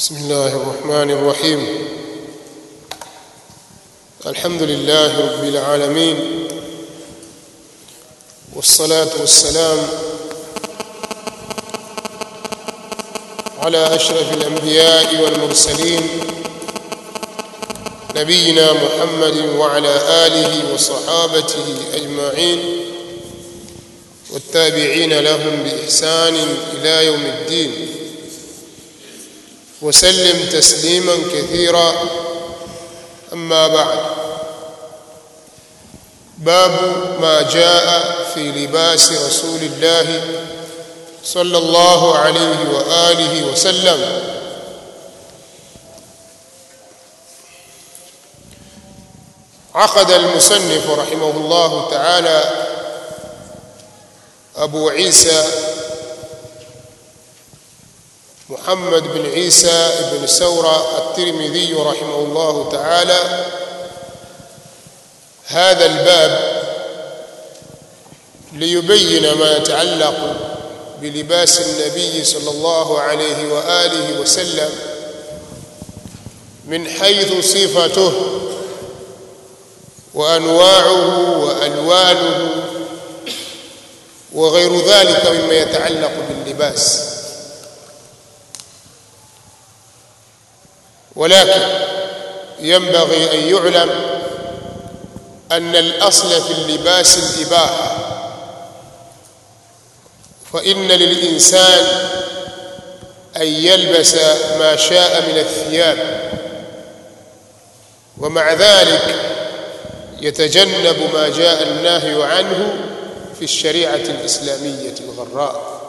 بسم الله الرحمن الرحيم الحمد لله رب العالمين والصلاة والسلام على أشرف الأنبياء والمرسلين نبينا محمد وعلى آله وصحابته أجمعين والتابعين لهم بإحسان إلى يوم الدين وسلم تسليما كثيرا أما بعد باب ما جاء في لباس رسول الله صلى الله عليه وآله وسلم عقد المصنف رحمه الله تعالى أبو عيسى محمد بن عيسى بن سورة الترمذي رحمه الله تعالى هذا الباب ليبين ما يتعلق بلباس النبي صلى الله عليه وآله وسلم من حيث صفته وأنواعه وألوانه وغير ذلك مما يتعلق باللباس ولكن ينبغي أن يعلم أن الأصل في اللباس الإباحة فإن للإنسان أن يلبس ما شاء من الثياب ومع ذلك يتجنب ما جاء النهي عنه في الشريعة الإسلامية الغراء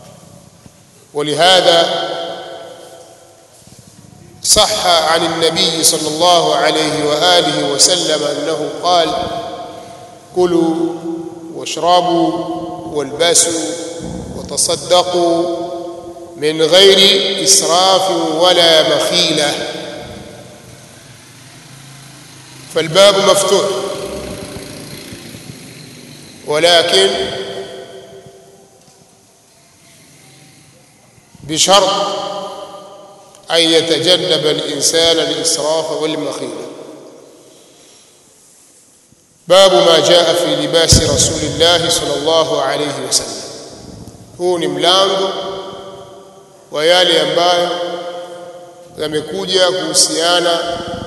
ولهذا صح عن النبي صلى الله عليه وآله وسلم أنه قال كلوا واشربوا والبسوا وتصدقوا من غير إسراف ولا مخيلة فالباب مفتوح ولكن بشرط أن يتجنب الإنسان الإسراف والمخيلة باب ما جاء في لباس رسول الله صلى الله عليه وسلم huu ni mlango wa yale ambayo yamekuja kuhusiana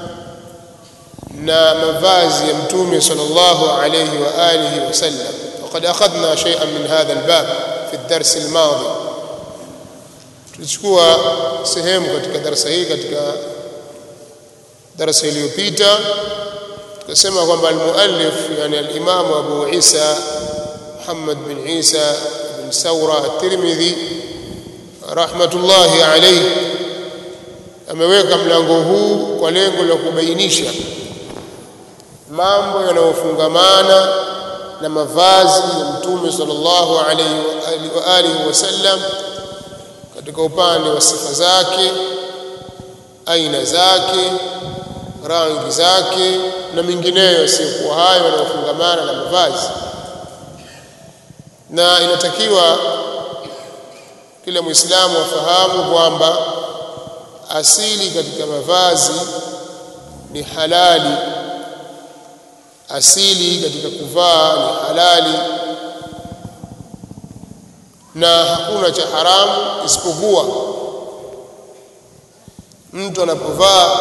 na mavazi ya mtume sallallahu alayhi wa alihi wasallam وقد أخذنا شيئا من هذا الباب في الدرس الماضي tulichukua sehemu katika darasa hii katika darasa iliyopita tukasema kwamba almuallif yani al-Imam Abu Isa Muhammad bin Isa bin Saura at-Tirmidhi rahmatullahi alayhi ameweka mlango huu kwa lengo la kubainisha mambo yanayofungamana na mavazi ya Mtume sallallahu alayhi wa alihi wasallam katika upande wa sifa zake aina zake rangi zake na mingineyo yasiyokuwa hayo yanayofungamana na mavazi na inatakiwa kila muislamu afahamu kwamba asili katika mavazi ni halali asili katika kuvaa ni halali na hakuna cha haramu isipokuwa mtu anapovaa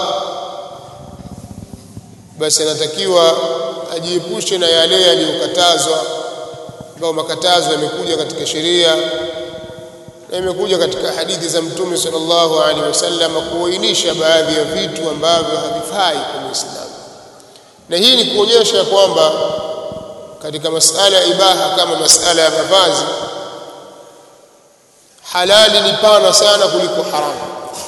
basi anatakiwa ajiepushe na yale yaliyokatazwa ambayo makatazo yamekuja katika sheria na imekuja katika hadithi za mtume sallallahu alaihi wasallam kuainisha baadhi ya vitu ambavyo havifai kwa Muislamu na hii ni kuonyesha kwamba katika masala ya ibaha kama masala ya mavazi halali ni pana sana kuliko haramu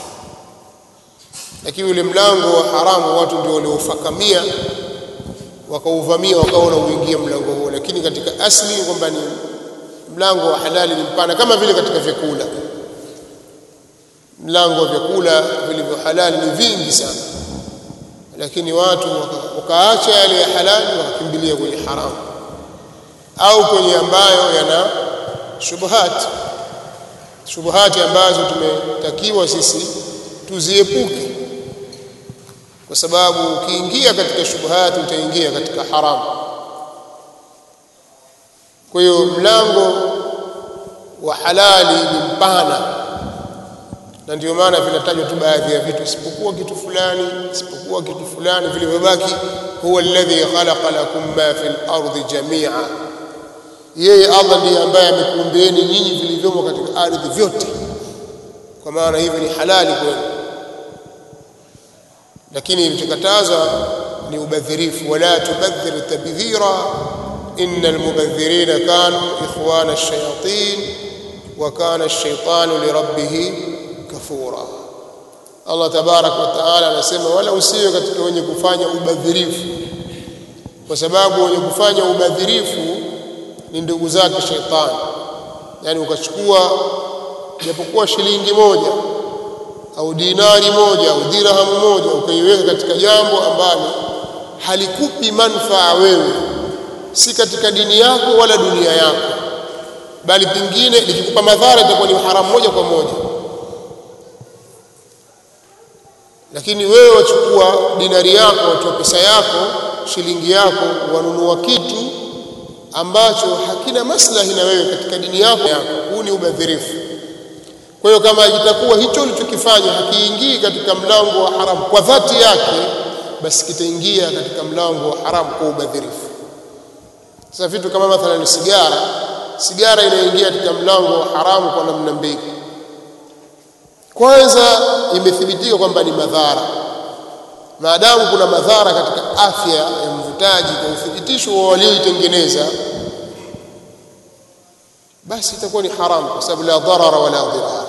lakini ule mlango wa haramu watu ndio waliofakamia wakauvamia wakaona uingia mlango huo lakini katika asli kwamba ni mlango wa halali ni mpana kama vile katika vyakula mlango wa vyakula vilivyo halali ni vingi sana lakini watu wakaacha yale ya halali wakakimbilia kwenye haramu au kwenye ambayo yana shubuhati shubuhati ambazo tumetakiwa sisi tuziepuke kwa sababu ukiingia katika shubuhati utaingia katika haramu kwa hiyo mlango wa halali ni mpana na ndio maana vinatajwa tu baadhi ya vitu isipokuwa kitu fulani isipokuwa kitu fulani vilivyobaki huwa alladhi khalaqa lakum ma fil ardi jamia yeye Allah ndiye ambaye amekuumbieni nyinyi vilivyomo katika ardhi vyote kwa maana hivyo ni halali kwenu lakini ilichokatazwa ni ubadhirifu wala tubadhir tabdhira inna almubadhirina kanu ikhwana ash-shayatin wa kana ash-shaytanu lirabbih kafura Allah tabarak wa taala anasema wala usiwe katika wenye kufanya ubadhirifu kwa sababu wenye kufanya ubadhirifu ni ndugu zake shetani yani ukachukua japokuwa shilingi moja au dinari moja au dirhamu moja ukaiweka katika jambo ambalo halikupi manufaa wewe si katika dini yako wala dunia yako bali pengine likikupa madhara itakuwa ni haramu moja kwa moja lakini wewe wachukua dinari yako watoa pesa yako shilingi yako wanunua kitu ambacho hakina maslahi na wewe katika dini yako huu ni ubadhirifu kwa hiyo kama itakuwa hicho ulichokifanya hakiingii katika mlango wa haramu kwa dhati yake basi kitaingia katika mlango wa haramu kwa ubadhirifu sasa vitu kama mathalan sigara sigara inaingia katika mlango wa haramu kwa namna mbili kwanza imethibitika kwamba ni madhara maadamu kuna madhara katika afya ya mvutaji kwa uthibitisho wa walioitengeneza basi itakuwa ni haramu kwa sababu la dharara wala dhirar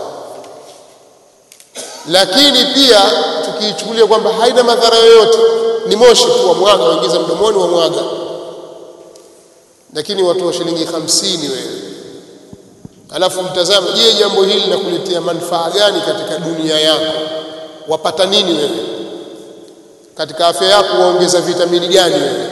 lakini pia tukiichukulia kwamba haina madhara yoyote ni moshi tu wa mwaga waingiza mdomoni wa mwaga lakini watoa shilingi hamsini wewe alafu mtazame je jambo hili linakuletea manufaa gani katika dunia yako wapata nini wewe katika afya yako waongeza vitamini gani wewe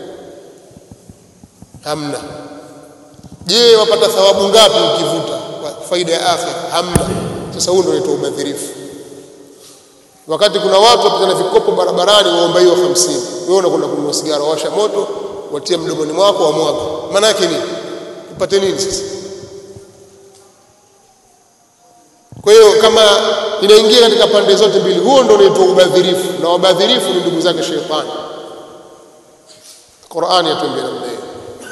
hamna je wapata thawabu ngapi ukivuta kwa faida ya afya hamna sasa huo ndio unaitwa ubadhirifu wakati kuna watu wapita na vikopo barabarani waomba hiyo 50 wewe unakwenda kununua sigara washa moto watia mdomoni mwako wa mwaga maana yake nini upate nini sasa kwa hiyo kama inaingia katika pande zote mbili huo ndio unaitwa ubadhirifu na wabadhirifu ni ndugu zake shetani Qur'ani yatuambia namna hiyo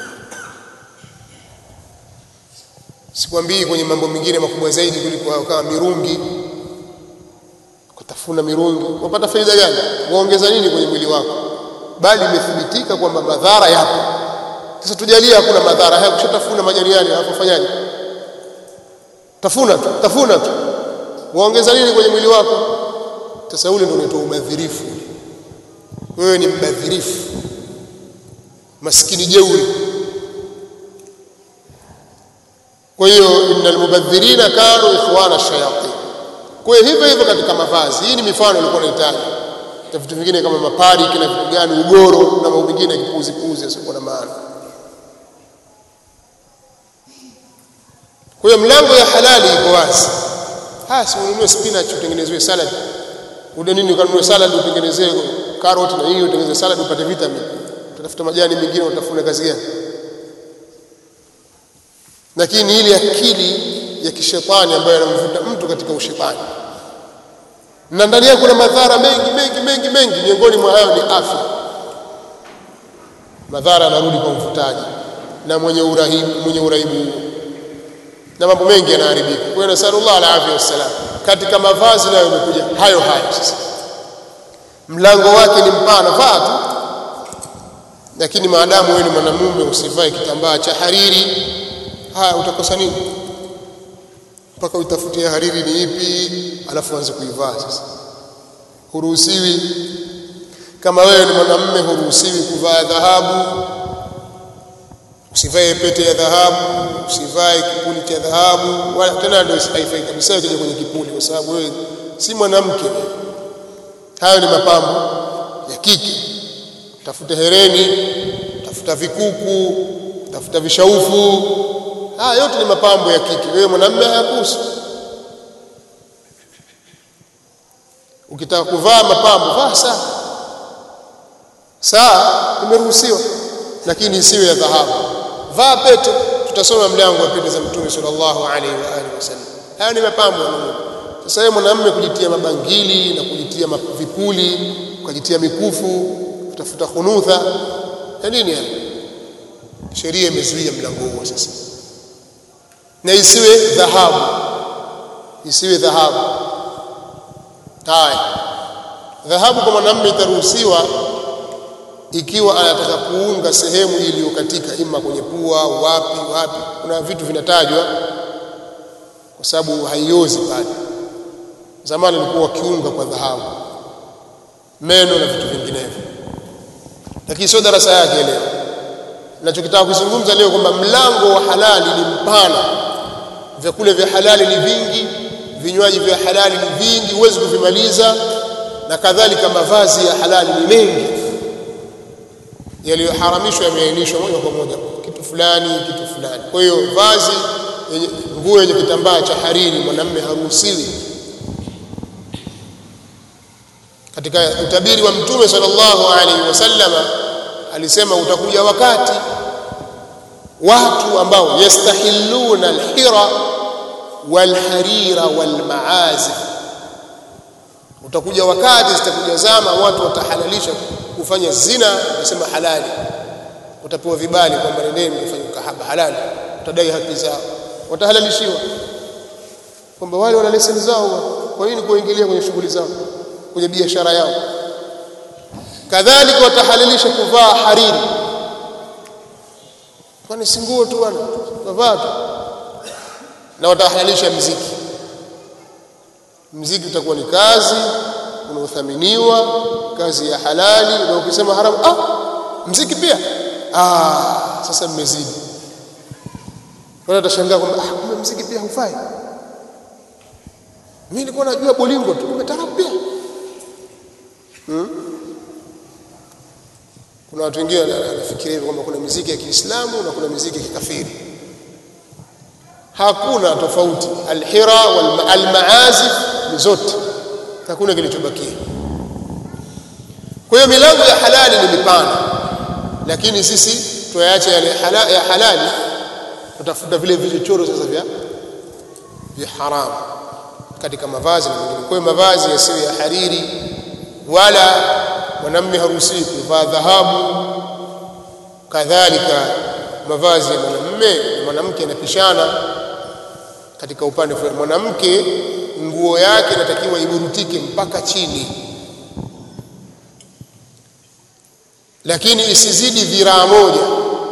sikwambii kwenye mambo mengine makubwa zaidi kuliko kama mirungi kutafuna mirungi wapata faida gani waongeza nini kwenye mwili wako bali imethibitika kwamba madhara yapo sasa tujalie hakuna madhara haya kushatafuna majaniani hapo fanyaje tafuna tu tafuna tu waongeza nini kwenye mwili wako sasa ule ndio unaitwa ubadhirifu wewe ni mbadhirifu maskini jeuri kwa hiyo innal mubadhirina kanu ikhwana shayatin kwa hiyo hivyo hivyo katika mavazi hii ni mifano ilikuwa nahitaji na vitu vingine kama mapari kina vitu gani ugoro na mambo mengine kipuzi puzi yasiokuwa na maana kwa hiyo mlango ya halali iko wazi haya si ununue spinach utengenezewe salad ude nini ukanunue salad utengenezee carrot na hiyo utengenezee salad upate vitamin utafuta majani mengine utafuna kazi gani lakini ile akili ya kishetani ambayo inamvuta mtu katika ushetani na ndani yake kuna madhara mengi mengi mengi mengi miongoni mwa hayo ni afya madhara yanarudi kwa mvutaji na mwenye urahibu mwenye uraibu na mambo mengi yanaharibika kwa hiyo nasallallahu alaihi wasallam katika mavazi nayo imekuja hayo hayo sasa mlango wake ni mpana vaa tu lakini maadamu wewe ni mwanamume usivae kitambaa cha hariri haya utakosa nini mpaka utafutie hariri ni ipi alafu anze kuivaa sasa huruhusiwi kama wewe ni mwanamume huruhusiwi kuvaa dhahabu usivae pete ya dhahabu usivae kipuli cha dhahabu wala tena ndio haifai kabisa ukija kwenye kipuli kwa sababu wewe si mwanamke hayo ni mapambo ya kike tafuta hereni tafuta vikuku tafuta vishaufu haya yote ni mapambo ya kike wewe mwanamume hayakuhusu ukitaka kuvaa mapambo vaa saa saa imeruhusiwa lakini isiwe ya dhahabu vaa pete tutasoma mlango wa pete za mtume sallallahu alaihi wa alihi wasallam haya ni mapambo ya Mungu sasa yeye mwanamume kujitia mabangili na kujitia vipuli kujitia mikufu kutafuta khunutha ya nini haya sheria imezuia mlango huo sasa na isiwe dhahabu isiwe dhahabu haya dhahabu kwa mwanamume itaruhusiwa ikiwa anataka kuunga sehemu iliyokatika ima kwenye pua au wapi wapi kuna vitu vinatajwa kwa sababu haiozi pale zamani walikuwa wakiunga kwa dhahabu meno na vitu vinginevyo lakini sio darasa yake leo ninachokitaka kuzungumza leo kwamba mlango wa halali ni mpana vyakula vya halali ni vingi vinywaji vya halali ni vingi huwezi kuvimaliza na kadhalika mavazi ya halali ni mengi yaliyoharamishwa yameainishwa moja kwa moja kitu fulani kitu fulani kwa hiyo vazi yenye nguo yenye kitambaa cha hariri mwanamume haruhusiwi katika utabiri wa mtume sallallahu alaihi wasallama alisema utakuja wakati watu ambao yastahilluna alhira walharira walmaazif utakuja wakati zitakuja zama watu watahalalisha kufanya zina nasema halali utapewa vibali kwamba nendeni mfanye kahaba halali utadai haki zao watahalalishiwa kwamba wale wana leseni zao kwa nini kuingilia kwenye shughuli zao kwenye biashara yao kadhalika watahalalisha kuvaa hariri kwani si nguo tu bwana wavaa tu na watahalalisha mziki mziki utakuwa ni kazi unaothaminiwa kazi ya halali na ukisema haramu ah mziki pia ah sasa mmezidi wala utashangaa kwamba ah kumbe mziki pia hufai mimi nilikuwa najua bolingo tu kumbe tarabu pia hmm? kuna watu wengine wanafikiria hivyo kwamba kuna miziki ya Kiislamu na kuna miziki ya kikafiri hakuna tofauti alhira wal almaazif ni zote hakuna kilichobakia kwa hiyo milango ya halali ni mipana lakini sisi tuyaache yale hala, ya halali tutafuta vile vichochoro sasa vya vya haramu katika mavazi na mengine kwa hiyo mavazi yasiyo ya hariri wala mwanamume haruhusiwi kuvaa dhahabu kadhalika mavazi ya mwanamume mwanamke yanapishana katika upande fulani mwanamke nguo yake inatakiwa iburutike mpaka chini lakini isizidi dhiraa moja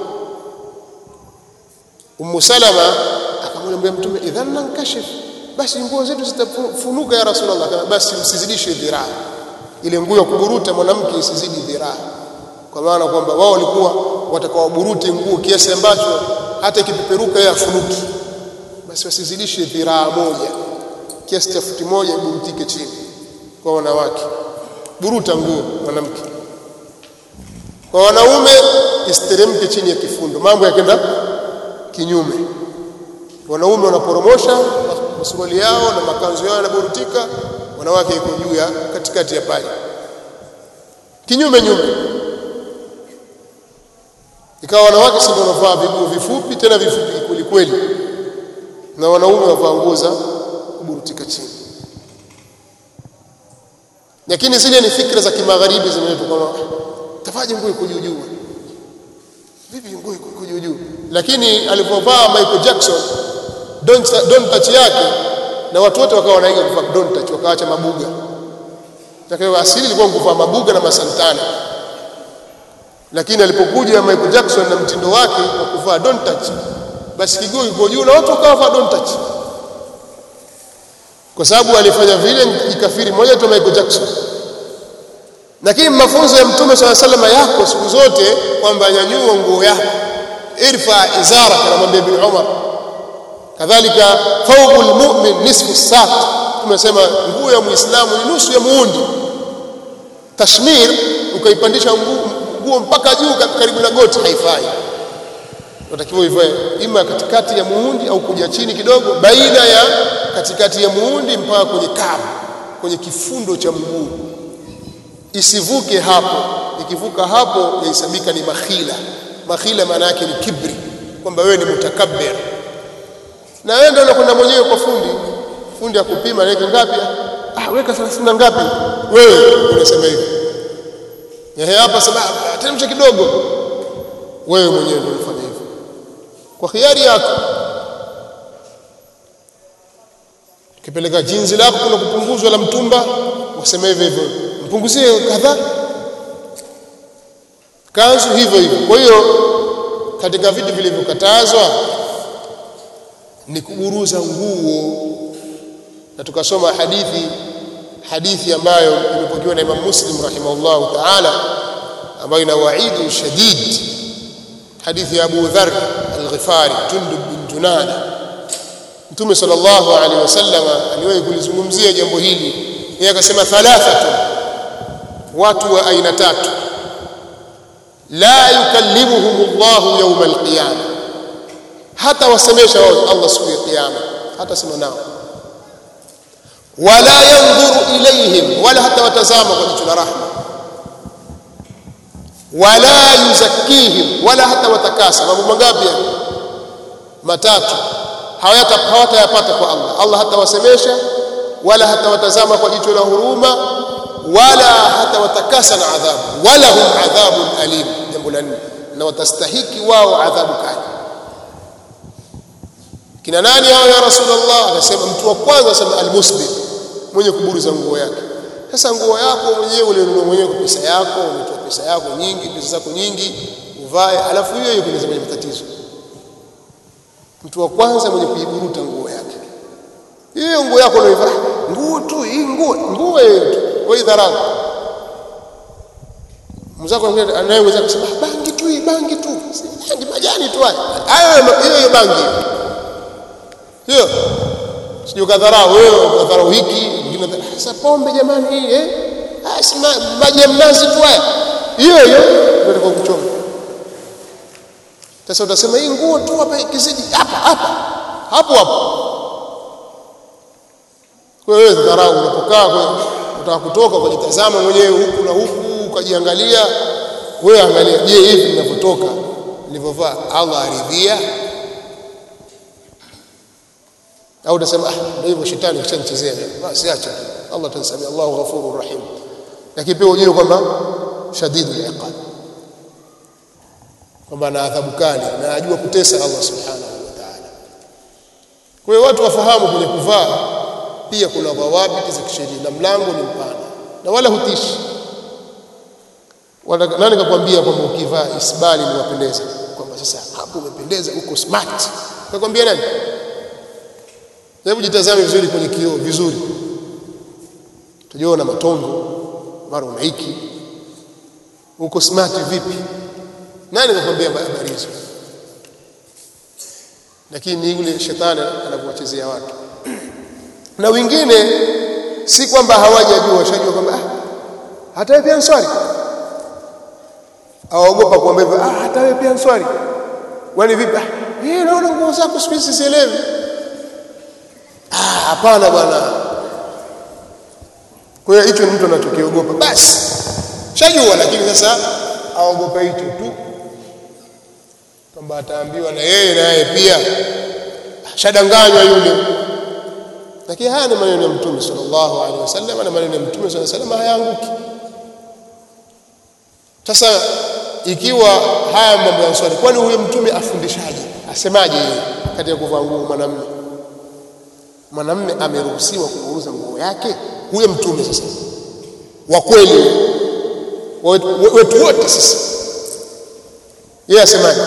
Ummu Salama akamwambia Mtume idhan nankashif basi nguo zetu zitafunuka ya Rasulullah kama basi msizidishe dhiraa ile nguo ya kuburuta mwanamke isizidi dhiraa kwa maana kwamba wao walikuwa watakawaburute nguo kiasi ambacho hata ikipeperuka yeye afunuki basi wasizidishe dhiraa moja kiasi cha futi moja iburutike chini kwa wanawake buruta nguo mwanamke kwa wanaume isiteremke chini ya kifundo mambo yakenda kinyume wanaume wanaporomosha masuruali yao na makanzu yao yanaburutika wanawake iko juu ya katikati ya paja kinyume nyume ikawa wanawake si wanavaa viguo vifupi tena vifupi kweli kweli na wanaume wavaa nguo za kuburutika chini lakini zile ni fikra za kimagharibi zimeletwa kama tafaje nguo iko juu juu vipi nguo iko juu juu lakini alipovaa Michael Jackson don't don't touch yake na watu wote wakawa wanaiga kuvaa don't touch wakaacha mabuga takao asili ilikuwa kuvaa mabuga na masantana lakini alipokuja Michael Jackson na mtindo wake wa kuvaa don't touch basi kiguu iko juu na watu wakawa don't touch kwa sababu alifanya vile ikafiri moja tu Michael Jackson lakini mafunzo ya mtume swalla salama yako siku zote kwamba nyanyua nguo yako irfa izara anamwambia ibn Umar kadhalika thawbul mu'min nisfu saq tumesema nguo ya muislamu ni nusu ya muundi tashmir ukaipandisha nguo mpaka juu karibu na goti haifai unatakiwa ivae ima katikati ya muundi au kuja chini kidogo baina ya katikati ya muundi mpaka kwenye kabu kwenye kifundo cha mguu isivuke hapo ikivuka hapo yahesabika ni makhila makhila maana yake ni kibri kwamba wewe ni mutakabbir na wewe ndio unakwenda mwenyewe kwa fundi fundi akupima naweka ngapi ah weka 30 na ngapi wewe unasema hivi ehe hapa sema teremsha kidogo wewe mwenyewe ndio unafanya hivyo kwa hiari yako ukipeleka jinzi lako kuna kupunguzwa la mtumba wasema hivyo hivyo mpunguzie kadhaa kanzu hivyo hivyo kwa hiyo katika vitu vilivyokatazwa ni kuburuza nguo na tukasoma hadithi hadithi ambayo imepokewa na Imam Muslim rahimahullah ta'ala ambayo ina waidu shadid hadithi ya Abu Dharr al-Ghifari Jundub bin Junada Mtume sallallahu alaihi wasallam aliwahi kulizungumzia jambo hili yeye akasema thalathatu watu wa aina tatu la yukallimuhum Allah yawm al-qiyamah hata wasemesha wao Allah siku ya kiyama hata sema nao wala yanzuru ilayhim wala hata watazama kwa jicho la rahma wala yuzakkihim wala hata watakasa mambo mangapi matatu hawata hawatayapata kwa Allah Allah hatawasemesha wala hatawatazama kwa jicho la huruma wala hatawatakasa na adhabu wala hum adhabun alim jambo la nne na watastahiki wao adhabu kali kina nani hao ya rasulullah akasema mtu wa kwanza asema almuslim mwenye kuburuza nguo yake sasa nguo yako mwenyewe ulinunua mwenyewe kwa pesa yako umetoa pesa yako nyingi pesa zako nyingi uvae alafu hiyo hiyo kunaweza kwenye matatizo mtu wa kwanza mwenye kuiburuta nguo yake hiyo nguo yako unaivaa nguo tu hii nguo nguo hiyo tu wewe dharau mzako anayeweza kusema bangi tu hii bangi tu bangi majani tu haya hayo hiyo hiyo bangi hiyo sio kadharau wewe kadharau hiki ingine sasa pombe jamani hii eh asima maji ya mnazi tu haya hiyo hiyo ndio kwa kuchoma sasa utasema hii nguo tu hapa kizidi hapa hapa hapo hapo wewe dharau unapokaa unataka kutoka ukajitazama mwenyewe huku na huku ukajiangalia wewe angalia je hivi ninavyotoka nilivyovaa Allah aridhia au utasema ah ndio hivyo shetani kishanichezea basi acha Allah atanisamia Allahu ghafurur rahim lakini pia ujue kwamba shadidul iqab kwamba ana adhabu kali na ajua kutesa Allah subhanahu wa ta'ala kwa hiyo watu wafahamu kwenye kuvaa pia kuna dhawabiti za kisheria na mlango ni mpana na wala hutishi wala nani kakwambia kwamba ukivaa isbali ni wapendeza kwamba sasa hapo umependeza uko smart kakwambia nani hebu jitazame vizuri kwenye kioo vizuri tujiona matongo mara una hiki uko smart vipi nani kakwambia habari hizo lakini ni yule shetani anavyowachezea watu na wengine si kwamba hawajajua washajua kwamba ah hata wewe pia nswali aogopa kuambia hivyo ah hata wewe pia nswali wani vipi ah yeye naona nguo zako siku hizi sielewi ah hapana bwana kwa hiyo hicho ni mtu anachokiogopa basi shajua lakini sasa aogopa hicho tu kwamba ataambiwa na yeye na yeye pia shadanganywa yule lakini haya ni maneno ya mtume sallallahu alaihi wasallam na maneno ya mtume sallallahu alaihi wasallam hayaanguki sasa ikiwa haya mambo ya swali kwani huyo mtume afundishaje asemaje yeye katika kuvaa nguo mwanamume mwanamume ameruhusiwa kuuza nguo yake huyo mtume sasa wa kweli wetu wote sisi yeye asemaje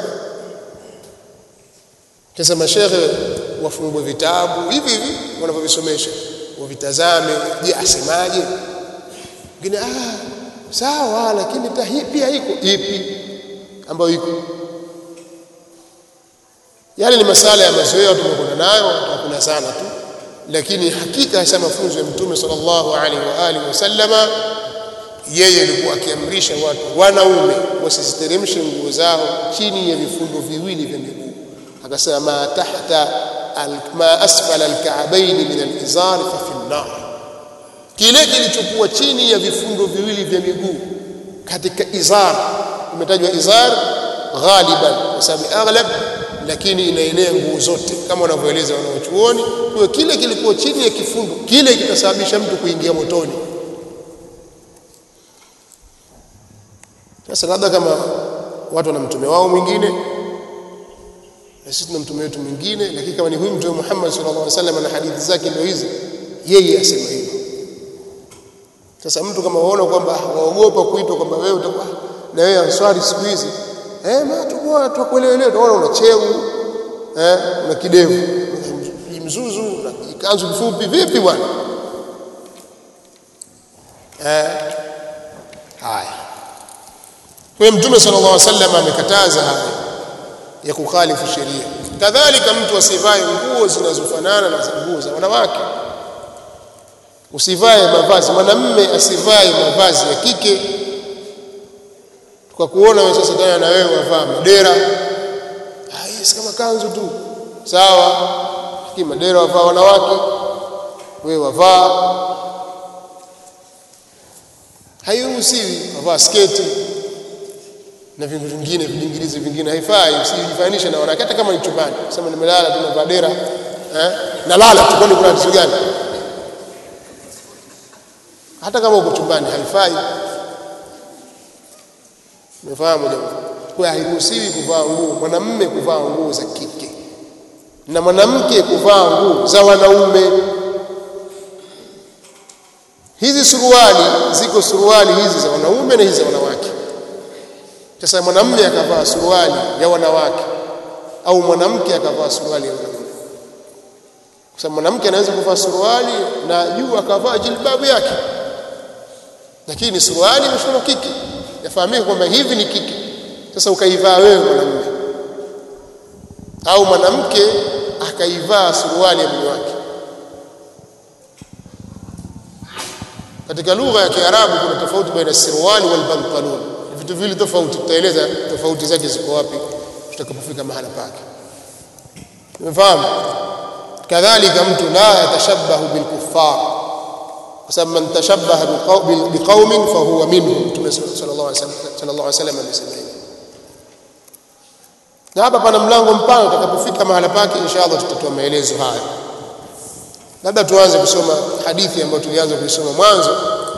sasa mashehe wafungue vitabu hivi hivi wanavyovisomesha wavitazame je asemaje ngine ah sawa lakini hii pia iko ipi ambayo iko yale ni masala ya mazoea tumekwenda nayo tutakula sana tu lakini hakika hasa mafunzo ya mtume sallallahu alaihi wa alihi wasallama yeye alikuwa akiamrisha watu wanaume wasiziteremshe nguo zao chini ya vifundo viwili vya miguu akasema ma tahta ma asfala alka'bayn min alizar fa fi an-nar kile kilichokuwa chini ya vifundo viwili vya miguu katika izar imetajwa izar ghaliban kwa sababu aghlab lakini inaenea nguo zote kama wanavyoeleza wanaochuoni kwa kile kilikuwa chini ya kifundo kile kitasababisha mtu kuingia motoni sasa labda kama watu wana mtume wao mwingine na sisi tuna mtume wetu mwingine lakini kama ni huyu mtume Muhammad sallallahu alaihi wasallam na hadithi zake ndio hizi yeye asema hivyo sasa mtu kama waona kwamba waogopa kuitwa kwamba wewe utakuwa na wewe answari siku hizi eh ma tukua tukuelewelewa tunaona una cheu eh una kidevu mzuzu na kanzu kifupi vipi bwana eh haya kwa mtume sallallahu alaihi wasallam amekataza haya ya kukhalifu sheria kadhalika mtu asivae nguo zinazofanana na nguo za wanawake usivae mavazi mwanamme asivae mavazi ya kike tukakuona wewe sasa tena na wewe wavaa madera ah yes kama kanzu tu sawa lakini madera wavaa wanawake wewe wavaa hairuhusiwi wavaa sketi na vitu vingine vingilizi vingine haifai usijifanishe na wanawake hata kama ni chumbani sema nimelala tu navaa dera eh nalala tu kwani kuna tatizo gani hata kama uko chumbani haifai umefahamu jambo kwa hairuhusiwi kuvaa nguo mwanamume kuvaa nguo za kike na mwanamke kuvaa nguo za wanaume hizi suruali ziko suruali hizi za wanaume na hizi za wanawake sasa mwanamume akavaa suruali ya wanawake au mwanamke akavaa suruali ya wanaume kwa sababu mwanamke anaweza kuvaa suruali na juu akavaa jilbabu yake lakini suruali imeshonwa kike yafahamika kwamba hivi ni kike sasa ukaivaa wewe mwanamume au mwanamke akaivaa suruali ya mume wake katika lugha ya Kiarabu kuna tofauti baina sirwali wal pantalon vitu vile tofauti tutaeleza tofauti zake ziko wapi tutakapofika mahala pake umefahamu kadhalika mtu la yatashabbahu bil kuffar kwa sababu man tashabbaha biqaumin fahuwa minhum mtume sallallahu alaihi wasallam sallallahu alaihi wasallam amesema hivyo na hapa pana mlango mpana utakapofika mahala pake inshallah tutatoa maelezo haya labda tuanze kusoma hadithi ambayo tulianza kuisoma mwanzo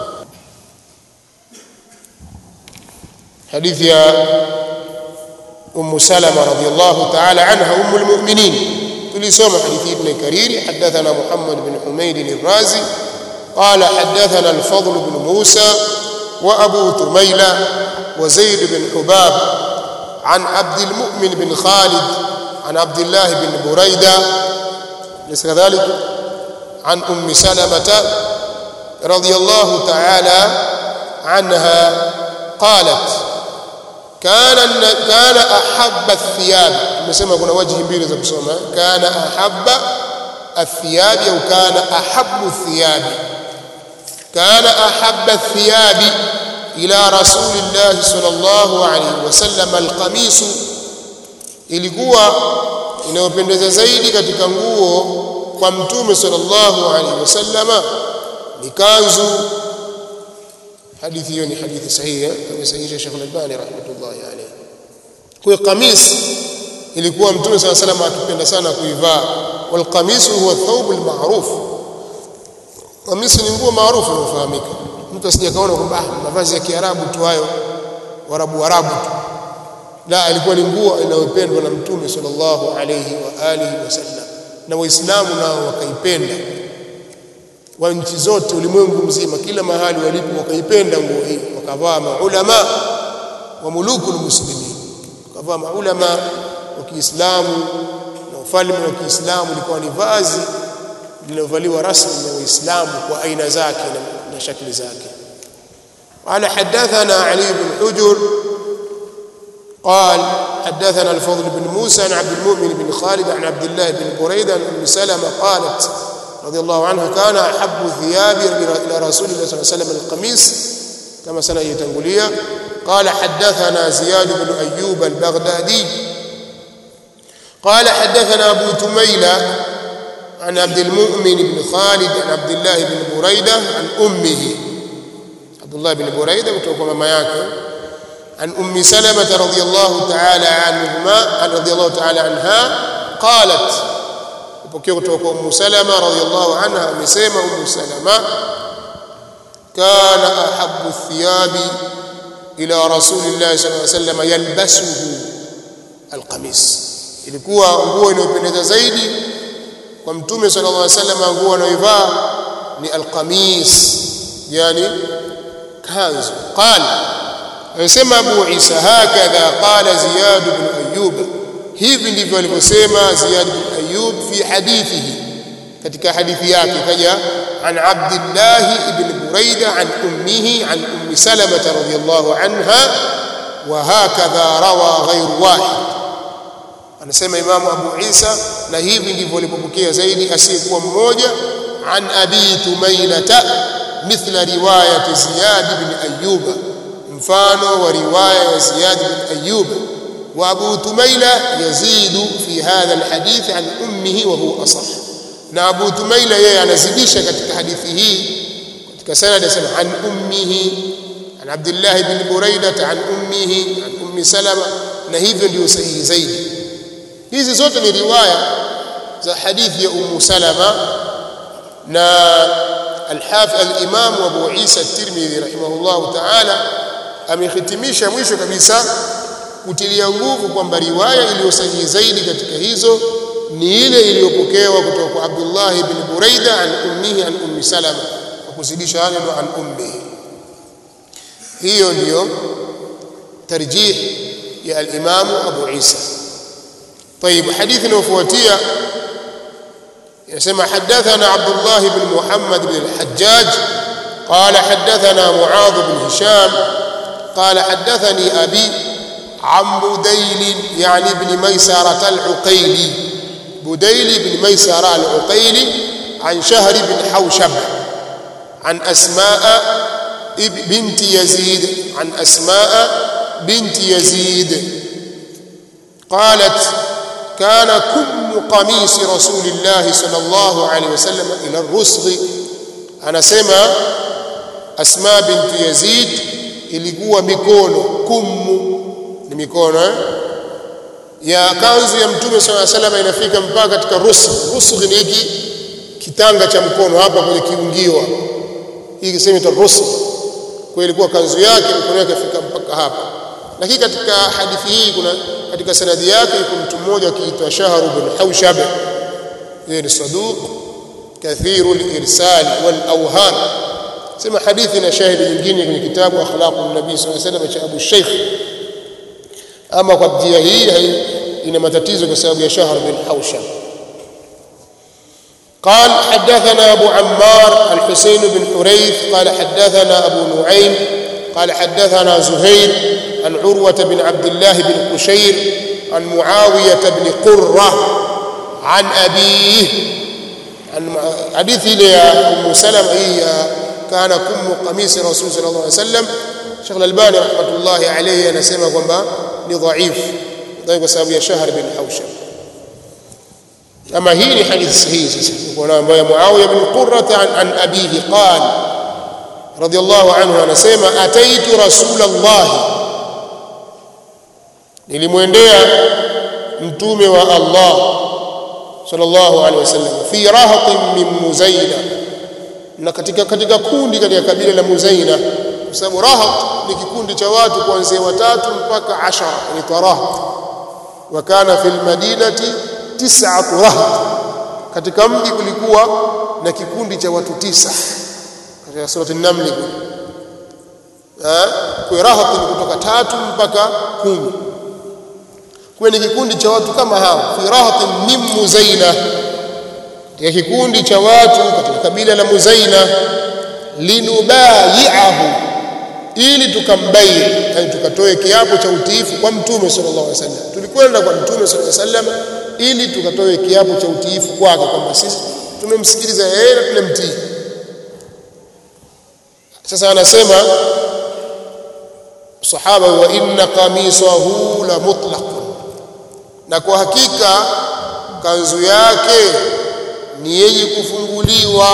حديث يا أم سلمة رضي الله تعالى عنها أم المؤمنين تلسوم حديث ابن كرير حدثنا محمد بن حميد الرازي قال حدثنا الفضل بن موسى وأبو تميلة وزيد بن حباب عن عبد المؤمن بن خالد عن عبد الله بن بريدة ليس كذلك عن أم سلمة رضي الله تعالى عنها قالت كان كان احب الثياب tumesema kuna wajhi mbili za kusoma kana ahabba الثياب au kana ahabbu الثياب كان احب الثياب الى رسول الله صلى الله عليه وسلم القميص ilikuwa inayopendeza zaidi katika nguo kwa mtume sallallahu alaihi wasallama ni kanzu hadithi hiyo ni hadithi sahihi amesahihisha Sheikh Al-Albani rahmatullahi alayhi kwa kamis ilikuwa mtume صلى الله عليه وسلم akipenda sana kuivaa wal qamis huwa thawb al-ma'ruf kamis ni nguo maarufu inayofahamika mtu asije kaona kwamba mavazi ya Kiarabu tu hayo warabu warabu tu la alikuwa ni nguo inayopendwa na mtume sallallahu alayhi wa alihi wasallam na waislamu nao wakaipenda wa nchi zote ulimwengu mzima kila mahali walipo wakaipenda nguo hii wakavaa maulama wa mulukul muslimin wakavaa maulama wa Kiislamu na ufalme wa Kiislamu ilikuwa ni vazi lilovaliwa rasmi na Waislamu kwa aina zake na, na shakli zake قال حدثنا علي بن حجر قال حدثنا الفضل بن موسى عن عبد المؤمن بن خالد عن عبد الله بن بريدة عن ام سلمة قالت رضي الله عنها كان أحب ثيابي إلى رسول الله صلى الله عليه وسلم القميص كما سنة يتنقلية قال حدثنا زياد بن أيوب البغدادي قال حدثنا أبو تميلة عن عبد المؤمن بن خالد عن عبد الله بن بريدة عن أمه عبد الله بن بريدة kutoka mama yake عن أم سلمة رضي الله تعالى عنهما عن رضي الله تعالى عنها قالت وبكي kutoka أم سلمة رضي الله عنها amesema أم سلمة كان أحب الثياب إلى رسول الله صلى الله عليه وسلم يلبسه القميص ilikuwa nguo inayopendeza zaidi kwa mtume sallallahu alaihi wasallam nguo anayoivaa ni alqamis yani kanzu qala anasema Abu Isa hakadha qala Ziyad ibn Ayyub hivi ndivyo alivyosema Ziyad ibn Ayyub fi hadithihi katika hadithi yake kaja an Abdullah ibn Buraida an ummihi an ummi Salamah radhiyallahu anha wa hakadha rawa ghayru wahid anasema Imamu Abu Isa na hivi ndivyo alipopokea zaidi asiyekuwa mmoja an Abi Tumailata mithla riwayati Ziyad ibn Ayyub mfano wa riwaya ya Ziyad ibn Ayyub wa Abu Tumaila yazidu fi hadha alhadith an ummihi wa huwa asah na Abu Tumaila yeye anazidisha katika hadithi hii katika sanad asema an ummihi an Abdullah ibn Buraida an ummihi an ummi Salama na hivyo ndio sahihi zaidi hizi zote ni riwaya za hadithi ya Ummu Salama na al-Hafiz al-Imam Abu Isa at-Tirmidhi rahimahullah ta'ala amehitimisha mwisho kabisa kutilia nguvu kwamba riwaya iliyo sahihi zaidi katika hizo ni ile iliyopokewa kutoka kwa Abdullah ibn Buraida an ummihi an ummi Salama kwa kuzidisha neno an ummihi hiyo ndiyo tarjih ya al-Imam Abu Isa طيب حديث نوفوتية يسمى حدثنا عبد الله بن محمد بن الحجاج قال حدثنا معاذ بن هشام قال حدثني أبي عن بديل يعني بن ميسرة العقيلي بديل بن ميسرة العقيلي عن شهر بن حوشب عن أسماء بنت يزيد عن أسماء بنت يزيد قالت كان كم قميص رسول الله صلى الله عليه وسلم إلى الرسغ أنا سمع أسماء بنت يزيد ilikuwa mikono kummu ni mikono eh? ya kanzu ya mtume swalla sallam inafika mpaka katika rusgh rusgh ni hiki kitanga cha mkono hapa kwenye kiungiwa hii kisema ita rusgh kwa ilikuwa kanzu yake mkono yake afika mpaka hapa lakini katika hadithi hii kuna katika sanadi yake yuko mtu mmoja akiitwa Shahr bin Hawshab yeye ni saduq kathiru al-irsal wal awhan sema hadithi na shahidi nyingine kwenye kitabu akhlaqu nabii sallallahu alaihi wasallam cha Abu Sheikh ama kwa njia hii ina matatizo kwa sababu ya Shahr bin Hawshab قال حدثنا أبو عمار الحسين بن حريث قال حدثنا أبو نعيم قال حدثنا زهير عن عروة بن عبد الله بن قشير عن معاوية بن قرة عن أبيه عن حديث إلى أم سلمة هي كان كم قميص رسول صلى الله عليه وسلم شيخ الألباني رحمة الله عليه anasema kwamba ni dhaif dhaif kwa sababu ya Shahr bin Hawshab ama hii ni hadithi sahihi sasa kuna ambayo Muawiya bin Qurra an, an abihi qala radiyallahu anhu anasema ataitu rasulullah nilimwendea mtume wa Allah sallallahu alaihi wasallam fi rahatin min muzaina na katika katika kundi katika kabila la muzaina kwa sababu rahat ni kikundi cha watu kuanzia watatu mpaka ashara ni tarahat wa kana fil madinati tis'atu rahat katika mji kulikuwa na kikundi cha watu tisa katika surati an-naml kwa rahat ni kutoka tatu mpaka kumi kwa ni kikundi cha watu kama hao fi rahatin min muzaina katika kikundi cha watu katika kabila la muzaina linubayiahu ili tukambai yani tukatoe kiapo cha utiifu kwa mtume sallallahu alaihi wasallam tulikwenda kwa mtume sallallahu alaihi wasallam ili tukatoe kiapo cha utiifu kwake kwamba sisi tumemsikiliza yeye na tunamtii sasa anasema sahaba wa inna qamisahu la mutlaq na kwa hakika kanzu yake ni yenye kufunguliwa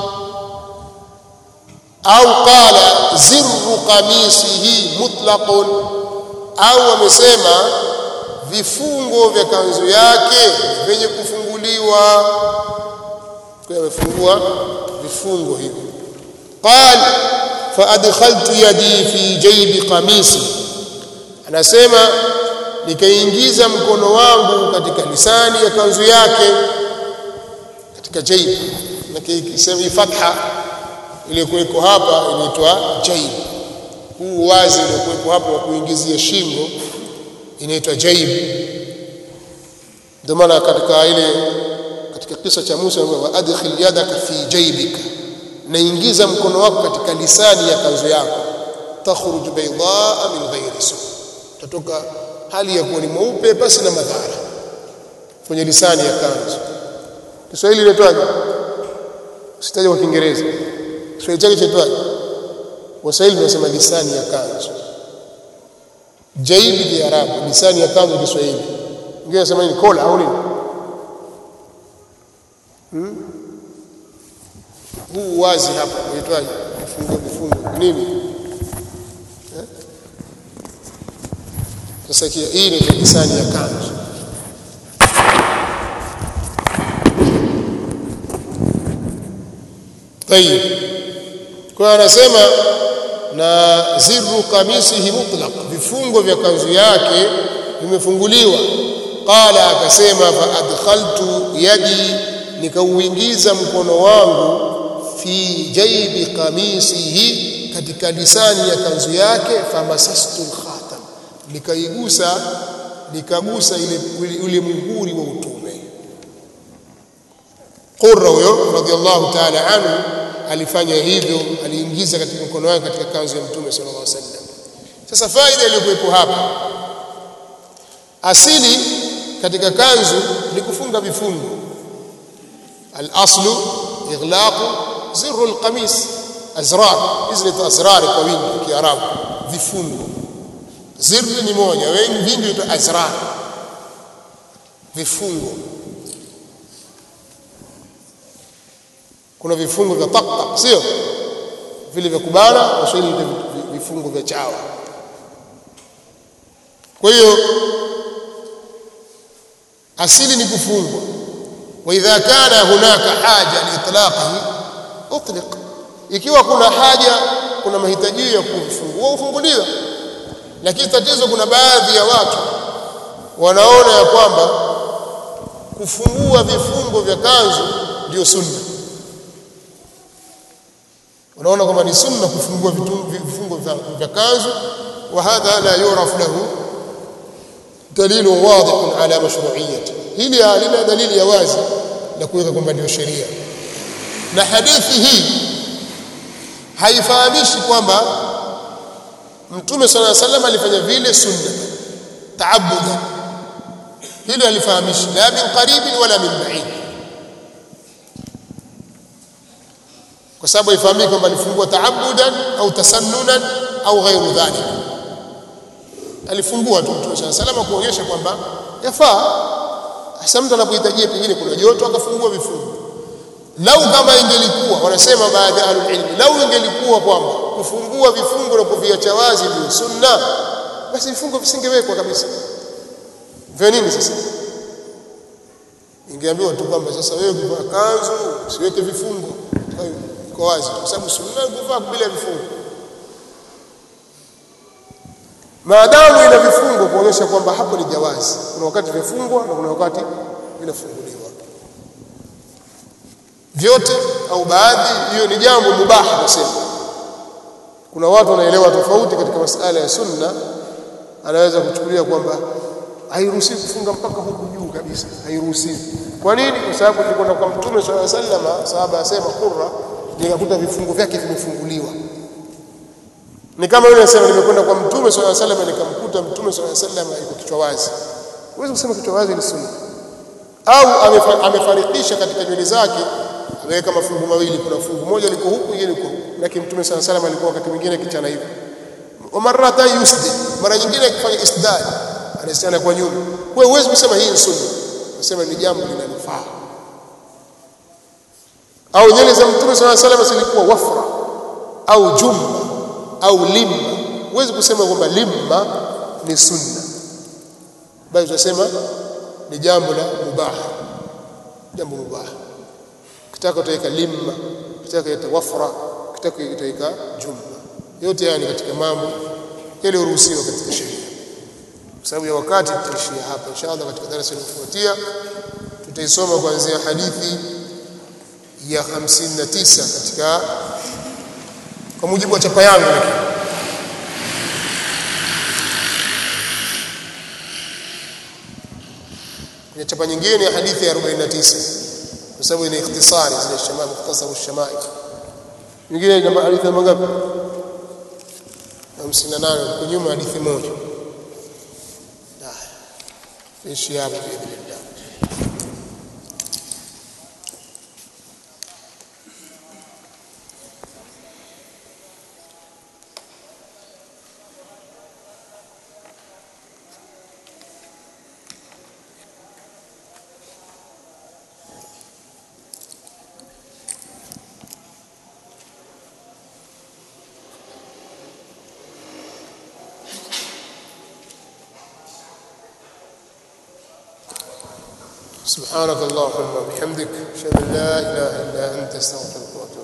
au qala zirru qamisihi mutlaqun au wamesema vifungo vya kanzu yake vyenye kufunguliwa kwa amefungua vifungo hivi qal fa adkhaltu yadi fi jaybi qamisi anasema nikaingiza mkono wangu katika lisani ya kanzu yake katika jayb na kisema fatha ile kuweko hapa inaitwa jayb huu wazi uliokuwepo hapo wa kuingizia shingo inaitwa jayb ndio maana katika ile katika kisa cha Musa wa adkhil yadaka fi jaybika naingiza mkono wako katika lisani ya kanzu yako takhruj baydaa min ghairi su tatoka hali ya kuwa ni mweupe pasi na madhara kwenye lisani ya kanzu Kiswahili inaitwaje sitaje kwa Kiingereza Kiswahili chake chaitwaje Waswahili tunasema lisani ya kanzu jaibi kiarabu lisani ya kanzu Kiswahili ngine nasema ni kola au nini hmm? huu wazi hapa unaitwaje vifungo vifungo nini eh? sasa hii ni lisani ya kanzu طيب kwa anasema na zirru kamisihi mutlaq vifungo vya kanzu yake vimefunguliwa qala akasema fa adkhaltu yadi nikauingiza mkono wangu fi jaibi kamisihi katika lisani ya kanzu yake famasastu alkhatam nikaigusa nikagusa ile ule muhuri wa utume qurra huyo radhiallahu ta'ala anhu alifanya hivyo aliingiza katika mkono wake katika kanzu ya mtume sallallahu alaihi wasallam sasa faida iliyokuwepo hapa asili katika kanzu ni kufunga vifungo al-aslu ighlaqu zirru al-qamis azrar hizi ni azrar kwa wingi kiarabu vifungo zirru ni moja wengi vingi ni azrar vifungo kuna vifungo vya taktak sio vile vya kubana waswahili vifungo vya chawa kwa hiyo asili ni kufungwa wa idha kana hunaka haja liitlaqihi utliq ikiwa kuna haja kuna mahitaji ya kufungua ufunguliwa lakini tatizo kuna baadhi ya watu wanaona ya kwamba kufungua vifungo vya kanzu ndio sunna wanaona kwamba ni sunna kufungua vifungo vya kanzu wa hadha la yuraf lahu دليل واضح على مشروعيته hili halina dalili ya wazi la kuweka kwamba ndio sheria na hadithi hii haifahamishi kwamba mtume sala llahu sallam alifanya vile sunna taabuda hilo halifahamishi la min qaribin wala min baid kwa sababu haifahamiki kwamba alifungua taabudan au tasannunan au ghairu dhalika alifungua tu mtume sala salama kuonyesha kwamba yafaa hasa mtu anapohitajia pengine kuna joto akafungua vifungo lau kama ingelikuwa wanasema baadhi ya ahlulilmi lau ingelikuwa kwamba kufungua vifungo na kuviacha wazi ndio sunna basi vifungo visingewekwa kabisa vya nini sasa ingeambiwa tu kwamba sasa wewe kuvaa kanzu usiweke vifungo iko wazi kwa sababu sunna kuvaa bila vifungo maadamu ina vifungo kuonyesha kwamba hapo ni jawazi kuna wakati vifungwa na kuna wakati vinafunguliwa vyote au baadhi hiyo ni jambo mubaha nasema kuna watu wanaelewa tofauti katika masala ya sunna anaweza kuchukulia kwamba hairuhusiwi kufunga mpaka huku juu kabisa hairuhusiwi kwa nini kwa sababu tulikwenda kwa mtume swalla sallama sahaba asema qurra nikakuta vifungo vyake vimefunguliwa ni kama yule anasema nimekwenda kwa mtume swalla sallam nikamkuta mtume swalla sallam yuko kichwa wazi huwezi kusema kichwa wazi ni sunna au amefarikisha katika nywele zake ameweka mafungu mawili kuna fungu moja liko huku nyingine liko huku lakini mtume swalla sallam alikuwa wakati mwingine kichana hivi umarata yusdi mara nyingine akifanya isdad anasiana kwa nyuma wewe huwezi kusema hii ni sunna unasema ni jambo linalofaa au nywele za mtume sallallahu alaihi wasallam zilikuwa wafra au jumma au limma huwezi kusema kwamba limma ni sunna bali tunasema ni jambo la mubah jambo mubah kitaka utaweka limma kitaka utaweka wafra kitaka utaweka jumma yote haya ni katika mambo yaliyoruhusiwa katika sheria kwa sababu ya wakati tutaishia hapa inshallah katika darasa linalofuatia tutaisoma kuanzia hadithi ya 59 katika kwa mujibu wa chapa yangu lakini kwenye chapa nyingine hadithi ya 49 kwa sababu ina ikhtisari zile shamaa mukhtasaru shamail nyingine namba hadithi namba ngapi 58 kwa nyuma hadithi moja ishi hapo biidhnillah سبحانك اللهم وبحمدك اشهد ان لا اله الا انت استغفرك واتوب